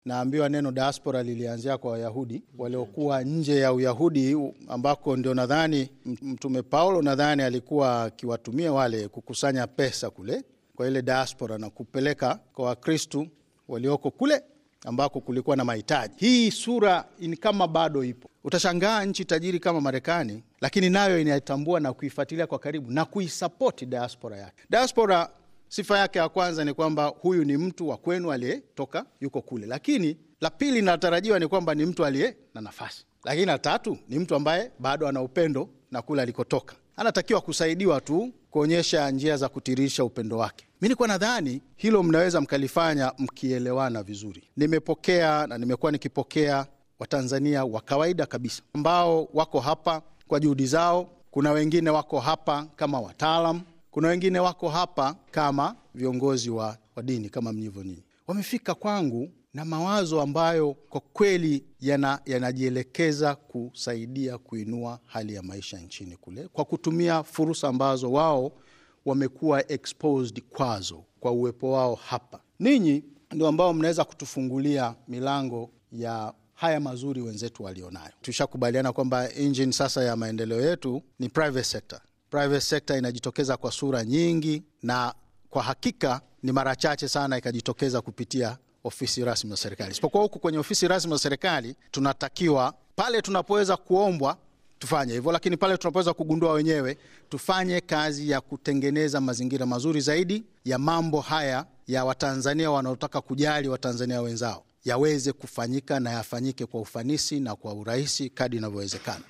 naambiwa neno diaspora lilianzia kwa Wayahudi waliokuwa nje ya Uyahudi, ambako ndio nadhani Mtume Paulo nadhani alikuwa akiwatumia wale kukusanya pesa kule kwa ile diaspora na kupeleka kwa Wakristu walioko kule ambako kulikuwa na mahitaji. Hii sura ni kama bado ipo. Utashangaa nchi tajiri kama Marekani, lakini nayo inaitambua na kuifuatilia kwa karibu na kuisapoti diaspora yake. Diaspora sifa yake ya kwanza ni kwamba huyu ni mtu wa kwenu aliyetoka yuko kule, lakini la pili linatarajiwa ni kwamba ni mtu aliye na nafasi, lakini la tatu ni mtu ambaye bado ana upendo na kule alikotoka, anatakiwa kusaidiwa tu kuonyesha njia za kutirisha upendo wake. Mi nikuwa nadhani hilo mnaweza mkalifanya mkielewana vizuri. Nimepokea na nimekuwa nikipokea Watanzania wa kawaida kabisa ambao wako hapa kwa juhudi zao. Kuna wengine wako hapa kama wataalam, kuna wengine wako hapa kama viongozi wa, wa dini kama mlivyo ninyi. Wamefika kwangu na mawazo ambayo kwa kweli yanajielekeza yana kusaidia kuinua hali ya maisha nchini kule kwa kutumia fursa ambazo wao wamekuwa exposed kwazo kwa uwepo wao hapa. Ninyi ndio ambao mnaweza kutufungulia milango ya haya mazuri wenzetu walionayo. Tushakubaliana kwamba engine sasa ya maendeleo yetu ni private sector. Private sector inajitokeza kwa sura nyingi, na kwa hakika ni mara chache sana ikajitokeza kupitia ofisi rasmi za serikali, isipokuwa huku kwenye ofisi rasmi za serikali tunatakiwa pale tunapoweza kuombwa tufanye hivyo, lakini pale tunapoweza kugundua wenyewe tufanye kazi ya kutengeneza mazingira mazuri zaidi ya mambo haya ya Watanzania wanaotaka kujali Watanzania wenzao yaweze kufanyika na yafanyike kwa ufanisi na kwa urahisi kadri inavyowezekana.